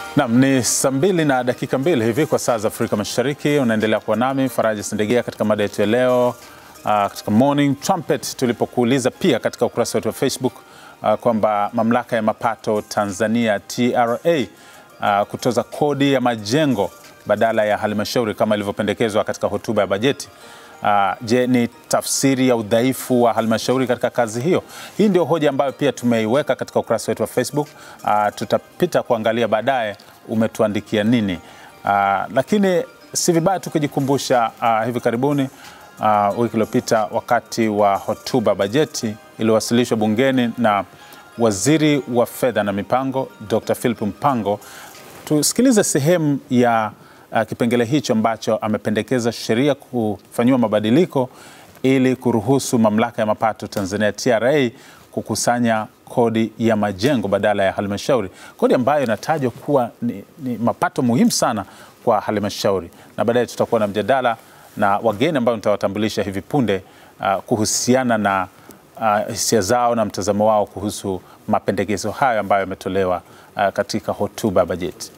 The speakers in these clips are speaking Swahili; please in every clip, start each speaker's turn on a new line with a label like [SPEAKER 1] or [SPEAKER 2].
[SPEAKER 1] Nam ni saa mbili na dakika mbili hivi kwa saa za Afrika Mashariki. Unaendelea kuwa nami Faraji Sindegea katika mada yetu ya leo uh, katika Morning Trumpet, tulipokuuliza pia katika ukurasa wetu wa Facebook uh, kwamba mamlaka ya mapato Tanzania TRA uh, kutoza kodi ya majengo badala ya halmashauri kama ilivyopendekezwa katika hotuba ya bajeti. Uh, je, ni tafsiri ya udhaifu wa halmashauri katika kazi hiyo? Hii ndio hoja ambayo pia tumeiweka katika ukurasa wetu wa Facebook. Uh, tutapita kuangalia baadaye umetuandikia nini. Uh, lakini si vibaya tukijikumbusha uh, hivi karibuni uh, wiki iliyopita wakati wa hotuba bajeti iliyowasilishwa bungeni na waziri wa fedha na mipango Dr. Philip Mpango, tusikilize sehemu ya uh, kipengele hicho ambacho amependekeza sheria kufanyiwa mabadiliko ili kuruhusu mamlaka ya mapato Tanzania TRA kukusanya kodi ya majengo badala ya halmashauri, kodi ambayo inatajwa kuwa ni, ni mapato muhimu sana kwa halmashauri, na baadaye tutakuwa na mjadala na wageni ambao nitawatambulisha hivi punde uh, kuhusiana na uh, hisia zao na mtazamo wao kuhusu mapendekezo hayo ambayo yametolewa uh, katika hotuba ya bajeti.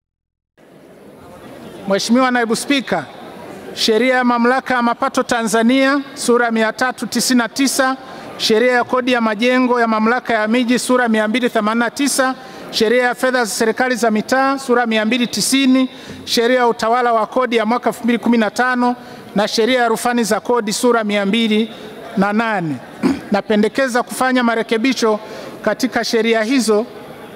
[SPEAKER 2] Mheshimiwa Naibu Spika, sheria ya mamlaka ya mapato Tanzania sura 399, sheria ya kodi ya majengo ya mamlaka ya miji sura 289, sheria ya fedha za serikali za mitaa sura 290, sheria ya utawala wa kodi ya mwaka 2015 na sheria ya rufani za kodi sura 208. Napendekeza kufanya marekebisho katika sheria hizo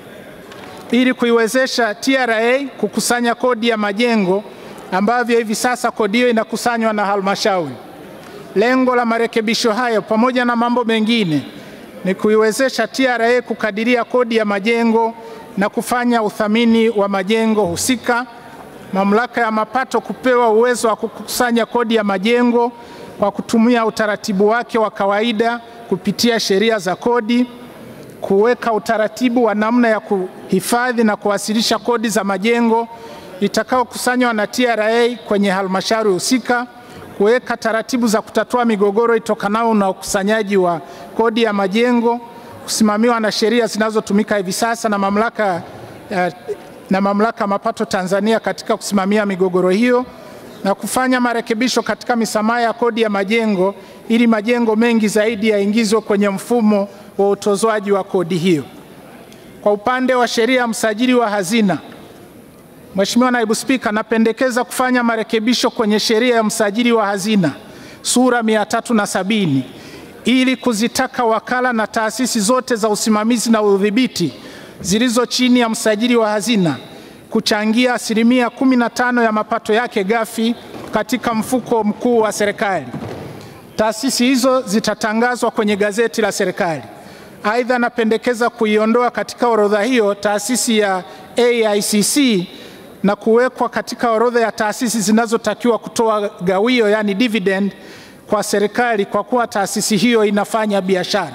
[SPEAKER 2] ili kuiwezesha TRA kukusanya kodi ya majengo ambavyo hivi sasa kodi hiyo inakusanywa na halmashauri. Lengo la marekebisho hayo pamoja na mambo mengine ni kuiwezesha TRA kukadiria kodi ya majengo na kufanya uthamini wa majengo husika, mamlaka ya mapato kupewa uwezo wa kukusanya kodi ya majengo kwa kutumia utaratibu wake wa kawaida kupitia sheria za kodi, kuweka utaratibu wa namna ya kuhifadhi na kuwasilisha kodi za majengo itakayokusanywa na TRA kwenye halmashauri husika, kuweka taratibu za kutatua migogoro itokanayo na ukusanyaji wa kodi ya majengo kusimamiwa na sheria zinazotumika hivi sasa na mamlaka ya, na mamlaka ya mapato Tanzania katika kusimamia migogoro hiyo na kufanya marekebisho katika misamaha ya kodi ya majengo ili majengo mengi zaidi yaingizwe kwenye mfumo wa utozwaji wa kodi hiyo. Kwa upande wa sheria ya msajili wa hazina, Mheshimiwa Naibu Spika, napendekeza kufanya marekebisho kwenye sheria ya msajili wa hazina sura 370 ili kuzitaka wakala na taasisi zote za usimamizi na udhibiti zilizo chini ya msajili wa hazina kuchangia asilimia 15 ya mapato yake ghafi katika mfuko mkuu wa serikali. Taasisi hizo zitatangazwa kwenye gazeti la serikali. Aidha, napendekeza kuiondoa katika orodha hiyo taasisi ya AICC na kuwekwa katika orodha ya taasisi zinazotakiwa kutoa gawio, yani dividend kwa serikali kwa kuwa taasisi hiyo inafanya biashara.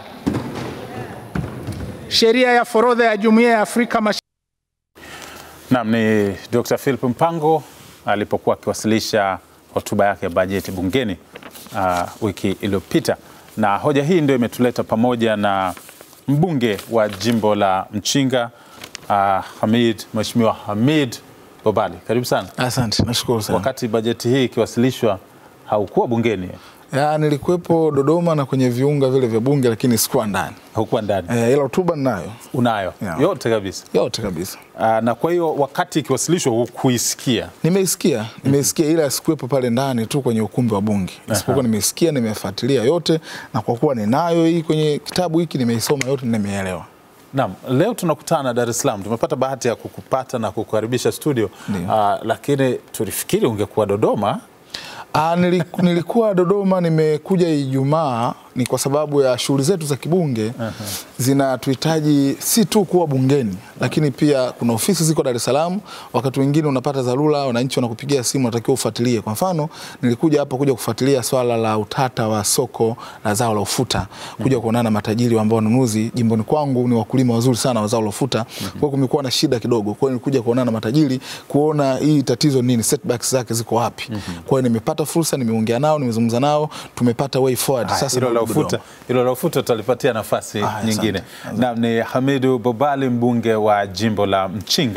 [SPEAKER 2] Sheria ya forodha ya Jumuiya ya Afrika Mashariki
[SPEAKER 1] Naam, ni Dr. Philip Mpango alipokuwa akiwasilisha hotuba yake ya bajeti bungeni uh, wiki iliyopita, na hoja hii ndio imetuleta pamoja na mbunge wa jimbo la Mchinga uh, Hamid, Mheshimiwa Hamid Bobali, karibu sana.
[SPEAKER 3] Asante, nashukuru sana.
[SPEAKER 1] Wakati bajeti hii ikiwasilishwa haukuwa bungeni,
[SPEAKER 3] Ya, nilikuwepo Dodoma na kwenye viunga vile vya bunge lakini sikuwa ndani.
[SPEAKER 1] haukuwa ndani,
[SPEAKER 3] Eh, ila hotuba ninayo
[SPEAKER 1] unayo
[SPEAKER 3] Ya.
[SPEAKER 1] yote kabisa.
[SPEAKER 3] yote kabisa.
[SPEAKER 1] Uh, na kwa hiyo wakati ikiwasilishwa hukuisikia
[SPEAKER 3] Nimeisikia, nimeisikia ila sikuwepo pale ndani tu kwenye ukumbi wa bunge. Isipokuwa nimeisikia, nimefuatilia yote na kwa kuwa ninayo hii kwenye kitabu hiki nimeisoma yote na nimeelewa.
[SPEAKER 1] Naam, leo tunakutana Dar es Salaam. Tumepata bahati ya kukupata na kukukaribisha studio
[SPEAKER 3] Ndio.
[SPEAKER 1] uh, lakini tulifikiri ungekuwa Dodoma.
[SPEAKER 3] Ah, niliku, nilikuwa Dodoma, nimekuja Ijumaa ni kwa sababu ya shughuli zetu za kibunge zinatuhitaji si tu kuwa bungeni, lakini pia kuna ofisi ziko Dar es Salaam. Wakati mwingine unapata dharura, wananchi wanakupigia simu, unatakiwa ufuatilie. Kwa mfano, nilikuja hapa kuja kufuatilia swala la utata wa soko la zao la ufuta, kuja kuonana na matajiri ambao wanunuzi jimboni kwangu ni wakulima wazuri sana wa zao la ufuta. Kwa hiyo kumekuwa na shida kidogo, kwa hiyo nilikuja kuonana na matajiri kuona hii tatizo nini, setbacks zake ziko wapi. Kwa hiyo nimepata fursa, nimeongea nao, nimezungumza nao, tumepata way forward.
[SPEAKER 1] Haya,
[SPEAKER 3] Sasa
[SPEAKER 1] hilo la
[SPEAKER 3] narudi
[SPEAKER 1] ufuta,
[SPEAKER 3] Dodoma.
[SPEAKER 1] hilo la ufuta tutalipatia nafasi
[SPEAKER 3] Haya,
[SPEAKER 1] nyingine.
[SPEAKER 3] asante.
[SPEAKER 1] Naam, ni Hamidu Bobali mbunge wa jimbo la Mchinga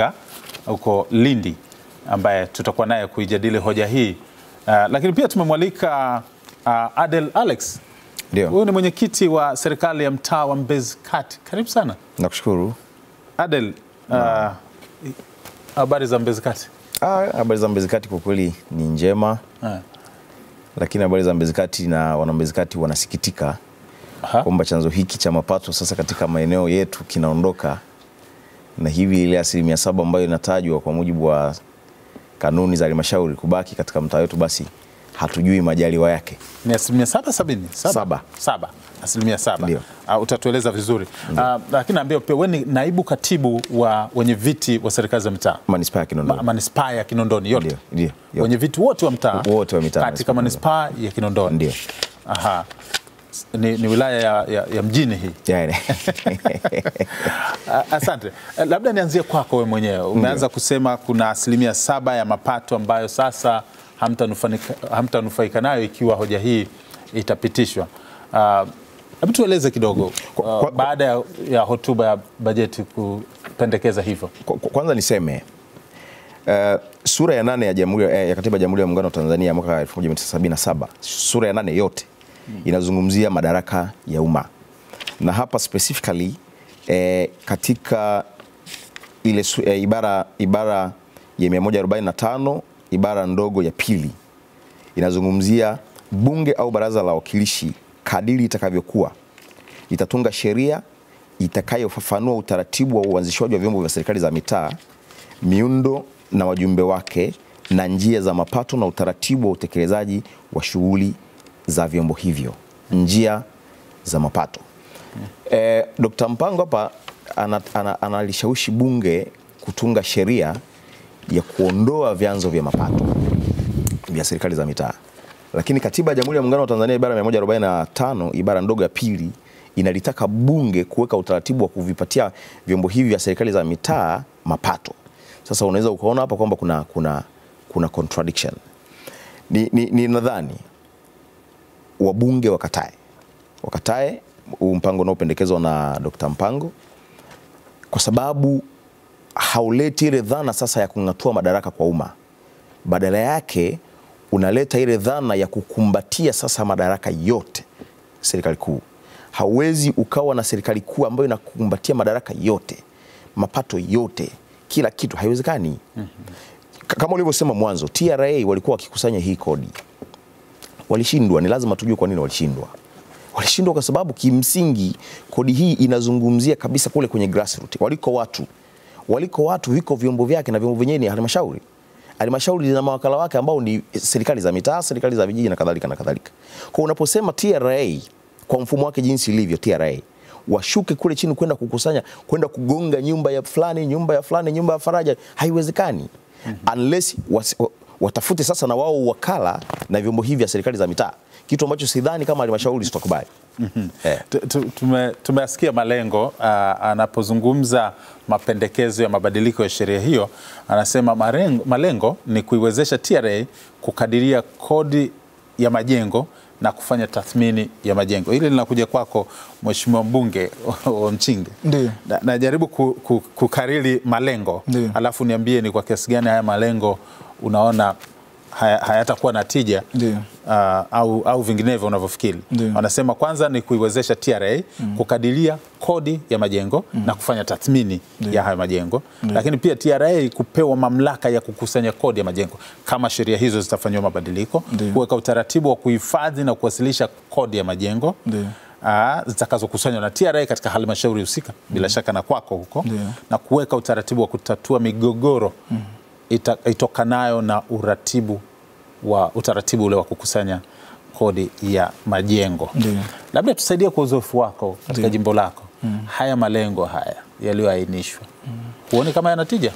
[SPEAKER 1] huko Lindi ambaye tutakuwa naye kuijadili hoja hii. Uh, lakini pia tumemwalika uh, Adel Alex.
[SPEAKER 4] Ndio.
[SPEAKER 1] Huyu ni mwenyekiti wa serikali ya mtaa wa Mbezi Kati. Karibu sana
[SPEAKER 4] Nakushukuru.
[SPEAKER 1] Adel. uh, Habari za Mbezi Kati?
[SPEAKER 4] Ah, habari za Mbezi Kati kwa kweli ni njema,
[SPEAKER 1] Ah,
[SPEAKER 4] lakini habari za Mbezi Kati na wana Mbezi Kati wanasikitika
[SPEAKER 1] aha.
[SPEAKER 4] kwamba chanzo hiki cha mapato sasa katika maeneo yetu kinaondoka, na hivi ile asilimia saba ambayo inatajwa kwa mujibu wa kanuni za halmashauri kubaki katika mtaa wetu, basi hatujui majaliwa yake.
[SPEAKER 1] Ni asilimia saba sabini?
[SPEAKER 4] Saba.
[SPEAKER 1] Saba. Asilimia saba.
[SPEAKER 4] Ndio.
[SPEAKER 1] Uh, utatueleza vizuri uh, lakini naambia pia wewe ni naibu katibu wa wenye viti wa serikali za mitaa
[SPEAKER 4] Manispaa ya Kinondoni.
[SPEAKER 1] Ma- manispaa ya Kinondoni yote
[SPEAKER 4] Ndio, ndio, yote.
[SPEAKER 1] wenye viti wote wa mtaa
[SPEAKER 4] Wote wa mitaa
[SPEAKER 1] katika manispaa ya Kinondoni
[SPEAKER 4] Ndio.
[SPEAKER 1] Aha. Ni, ni wilaya ya, ya, ya mjini hii.
[SPEAKER 4] Yani,
[SPEAKER 1] A- Asante. Eh, Labda nianzie kwako wewe mwenyewe. Umeanza kusema kuna asilimia saba ya mapato ambayo sasa hamtanufanika- hamtanufaika nayo ikiwa hoja hii itapitishwa. Ah, Hebu tueleze kidogo
[SPEAKER 4] Kwa-
[SPEAKER 1] ah,
[SPEAKER 4] kwa-
[SPEAKER 1] baada ya, ya hotuba ya bajeti kupendekeza hivyo.
[SPEAKER 4] Kwa- kwa- kwanza niseme uh, sura ya nane ya, jamhuri, ya katiba ya Jamhuri ya Muungano wa Tanzania ya mwaka 1977 sura ya nane yote inazungumzia madaraka ya umma na hapa specifically eh, katika ile su, eh, ibara, ibara ya 145 ibara ndogo ya pili inazungumzia bunge au baraza la wawakilishi kadiri itakavyokuwa itatunga sheria itakayofafanua utaratibu wa uanzishwaji wa vyombo vya serikali za mitaa, miundo na wajumbe wake, na njia za mapato na utaratibu wa utekelezaji wa shughuli za vyombo hivyo, njia za mapato. Eh, Dr. Mpango hapa ana- ana- analishawishi bunge kutunga sheria ya kuondoa vyanzo vya mapato vya serikali za mitaa. Lakini katiba ya Jamhuri ya Muungano wa Tanzania ibara ya 145 ibara ndogo ya pili inalitaka bunge kuweka utaratibu wa kuvipatia vyombo hivi vya serikali za mitaa mapato. Sasa unaweza ukaona hapa kwamba kuna, kuna, kuna contradiction. Ni, ni, ni nadhani wabunge wakatae wakatae huu mpango unaopendekezwa na Dr. Mpango kwa sababu hauleti ile dhana sasa ya kung'atua madaraka kwa umma badala yake unaleta ile dhana ya kukumbatia sasa madaraka yote serikali kuu. Hauwezi ukawa na serikali kuu ambayo inakumbatia madaraka yote, mapato yote, kila kitu, haiwezekani. K- Kama ulivyosema mwanzo, TRA walikuwa wakikusanya hii kodi, walishindwa. Ni lazima tujue kwa nini walishindwa. Walishindwa kwa sababu kimsingi kodi hii inazungumzia kabisa kule kwenye grassroots, waliko watu, waliko watu, viko vyombo vyake na vyombo vyenyewe ni halmashauri. Halmashauri zina mawakala wake ambao ni serikali za mitaa, serikali za vijiji na kadhalika na kadhalika. Kwa unaposema TRA kwa mfumo wake jinsi ilivyo TRA washuke kule chini kwenda kukusanya kwenda kugonga nyumba ya fulani nyumba ya fulani nyumba ya faraja, haiwezekani unless was, wa- watafute sasa na wao wakala na vyombo hivi vya serikali za mitaa, kitu ambacho sidhani kama halmashauri zitakubali. Eh.
[SPEAKER 1] Tu- tu- tume- Tumeyasikia malengo ah, anapozungumza mapendekezo ya mabadiliko ya sheria hiyo, anasema marengo, malengo ni kuiwezesha TRA kukadiria kodi ya majengo na kufanya tathmini ya majengo. Hili linakuja kwako Mheshimiwa mbunge wa Mchinge.
[SPEAKER 3] Ndiyo.
[SPEAKER 1] Na- Najaribu ku, ku, kukariri malengo
[SPEAKER 3] Ndiyo.
[SPEAKER 1] alafu niambie ni kwa kiasi gani haya malengo unaona haya- hayatakuwa na tija
[SPEAKER 3] Ndiyo.
[SPEAKER 1] ah, au, au vinginevyo unavyofikiri.
[SPEAKER 3] Ndiyo.
[SPEAKER 1] Wanasema kwanza ni kuiwezesha TRA kukadiria kodi ya majengo na kufanya tathmini ya hayo majengo, lakini pia TRA kupewa mamlaka ya kukusanya kodi ya majengo kama sheria hizo zitafanyiwa mabadiliko,
[SPEAKER 3] Ndiyo.
[SPEAKER 1] kuweka utaratibu wa kuhifadhi na kuwasilisha kodi ya majengo
[SPEAKER 3] Ndiyo.
[SPEAKER 1] ah, zitakazokusanywa na TRA katika halmashauri husika, bila shaka na kwako huko,
[SPEAKER 3] Ndiyo.
[SPEAKER 1] na kuweka utaratibu wa kutatua migogoro ita, itokanayo na uratibu wa utaratibu ule wa kukusanya kodi ya majengo.
[SPEAKER 3] Ndiyo.
[SPEAKER 1] Labda tusaidie kwa uzoefu wako katika jimbo lako, haya malengo haya yaliyoainishwa, huoni kama yanatija?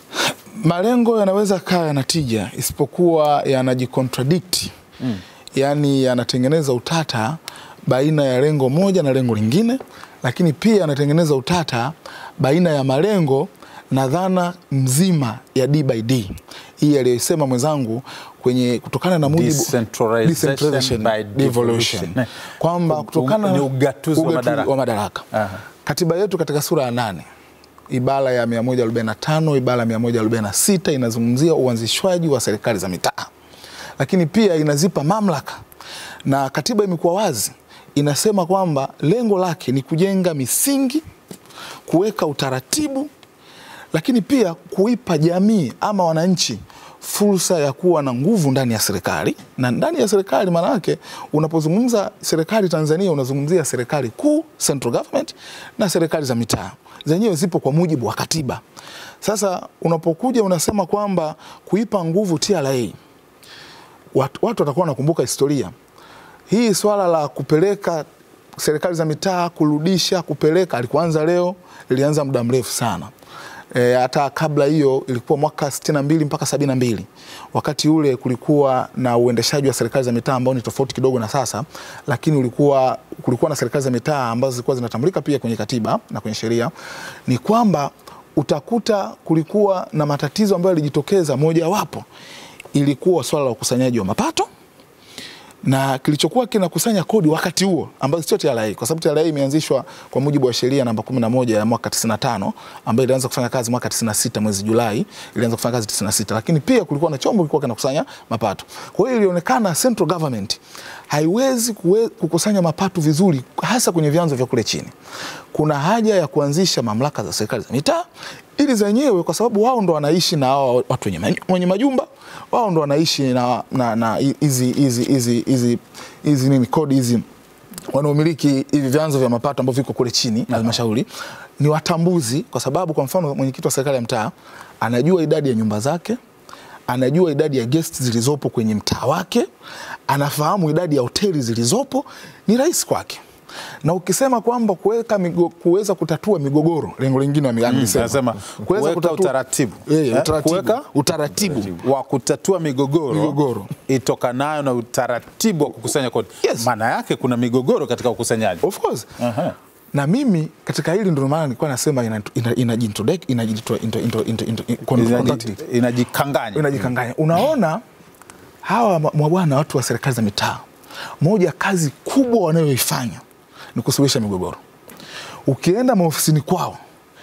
[SPEAKER 3] Malengo yanaweza kaa yana tija isipokuwa yanajicontradikti mm. Yaani yanatengeneza utata baina ya lengo moja na lengo lingine, lakini pia yanatengeneza utata baina ya malengo na dhana mzima ya D by D hii aliyosema mwenzangu kwenye kutokana na mujibu
[SPEAKER 1] Decentralization
[SPEAKER 3] Decentralization,
[SPEAKER 1] by
[SPEAKER 3] devolution.
[SPEAKER 1] devolution.
[SPEAKER 3] kwamba
[SPEAKER 1] U-
[SPEAKER 3] kutokana
[SPEAKER 1] ni ugatuzi wa madaraka.
[SPEAKER 3] wa madaraka.
[SPEAKER 1] Aha.
[SPEAKER 3] Katiba yetu katika sura ya nane ibara ya 145 ibara ya 146 inazungumzia uanzishwaji wa serikali za mitaa, lakini pia inazipa mamlaka, na katiba imekuwa wazi, inasema kwamba lengo lake ni kujenga misingi, kuweka utaratibu, lakini pia kuipa jamii ama wananchi fursa ya kuwa na nguvu ndani ya serikali. Na ndani ya serikali, maana yake unapozungumza serikali Tanzania, unazungumzia serikali kuu, central government, na serikali za mitaa zenyewe zipo kwa mujibu wa katiba. Sasa unapokuja unasema kwamba kuipa nguvu TRA, watu, watu watakuwa wanakumbuka historia hii. Swala la kupeleka serikali za mitaa kurudisha, kupeleka alikuanza leo, ilianza muda mrefu sana e, hata kabla hiyo ilikuwa mwaka 62 mpaka 72. Wakati ule kulikuwa na uendeshaji wa serikali za mitaa ambao ni tofauti kidogo na sasa, lakini ulikuwa kulikuwa na serikali za mitaa ambazo zilikuwa zinatambulika pia kwenye katiba na kwenye sheria. Ni kwamba utakuta kulikuwa na matatizo ambayo yalijitokeza, mojawapo ilikuwa swala la ukusanyaji wa mapato na kilichokuwa kinakusanya kodi wakati huo ambazo sio TRA kwa sababu TRA imeanzishwa kwa mujibu wa sheria namba 11 ya mwaka 95 ambayo ilianza kufanya kazi mwaka 96 mwezi Julai, ilianza kufanya kazi 96, lakini pia kulikuwa na chombo kilikuwa kinakusanya mapato. Kwa hiyo ilionekana central government haiwezi kuwe, kukusanya mapato vizuri hasa kwenye vyanzo vya kule chini. Kuna haja ya kuanzisha mamlaka za serikali za mitaa ili zenyewe, kwa sababu wao ndo wanaishi na hao watu wenye, wenye majumba wao ndo wanaishi na na na hizi hizi hizi hizi hizi nini kodi hizi wanaomiliki hivi vyanzo vya mapato ambavyo viko kule chini halmashauri ni watambuzi, kwa sababu kwa mfano mwenyekiti wa serikali ya mtaa anajua idadi ya nyumba zake, anajua idadi ya guest zilizopo kwenye mtaa wake, anafahamu idadi ya hoteli zilizopo, ni rahisi kwake na ukisema kwamba kuweka kuweza kutatua migogoro, lengo lingine wa
[SPEAKER 1] Mm, nasema kuweka utaratibu.
[SPEAKER 3] eh,
[SPEAKER 1] Eh,
[SPEAKER 3] utaratibu,
[SPEAKER 1] kuweka
[SPEAKER 3] utaratibu
[SPEAKER 1] wa kutatua migogoro,
[SPEAKER 3] Migogoro.
[SPEAKER 1] itokanayo na utaratibu wa kukusanya kodi.
[SPEAKER 3] Yes.
[SPEAKER 1] Maana yake kuna migogoro katika ukusanyaji.
[SPEAKER 3] of course
[SPEAKER 1] Aha.
[SPEAKER 3] na mimi katika hili ndio maana nilikuwa nasema ina- ina- inajintrodec- inajito- into- into- into- into- con- conduct it.
[SPEAKER 1] Inaji- Inajikanganya.
[SPEAKER 3] inajikanganya. Unaona hawa ma- mabwana watu wa serikali za mitaa, moja kazi kubwa wanayoifanya ni kusuluhisha migogoro. Ukienda maofisini kwao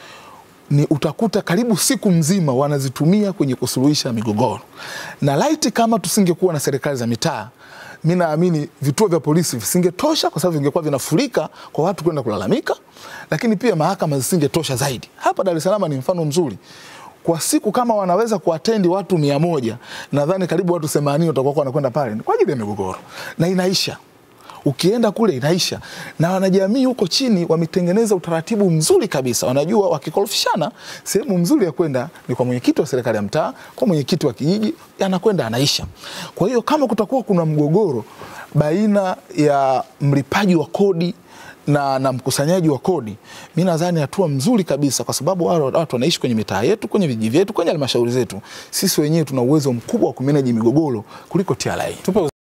[SPEAKER 3] ni utakuta karibu siku mzima wanazitumia kwenye kusuluhisha migogoro, na laiti kama tusingekuwa na serikali za mitaa, mi naamini vituo vya polisi visingetosha, kwa sababu vingekuwa vinafurika kwa watu kwenda kulalamika, lakini pia mahakama zisingetosha zaidi. Hapa Dar es Salaam ni mfano mzuri kwa siku kama wanaweza kuatendi watu mia moja nadhani karibu watu 80 watakuwa wanakwenda pale kwa ajili ya migogoro na inaisha ukienda kule inaisha, na wanajamii huko chini wametengeneza utaratibu mzuri kabisa. Wanajua wakikorofishana, sehemu mzuri ya kwenda ni kwa mwenyekiti wa serikali ya mtaa, kwa mwenyekiti wa kijiji, anakwenda anaisha. Kwa hiyo kama kutakuwa kuna mgogoro baina ya mlipaji wa kodi na, na mkusanyaji wa kodi, mi nadhani hatua mzuri kabisa, kwa sababu wale watu wanaishi kwenye mitaa yetu, kwenye vijiji vyetu, kwenye halmashauri zetu. Sisi wenyewe tuna uwezo mkubwa wa kumeneji migogoro kuliko TRA.
[SPEAKER 1] Tupe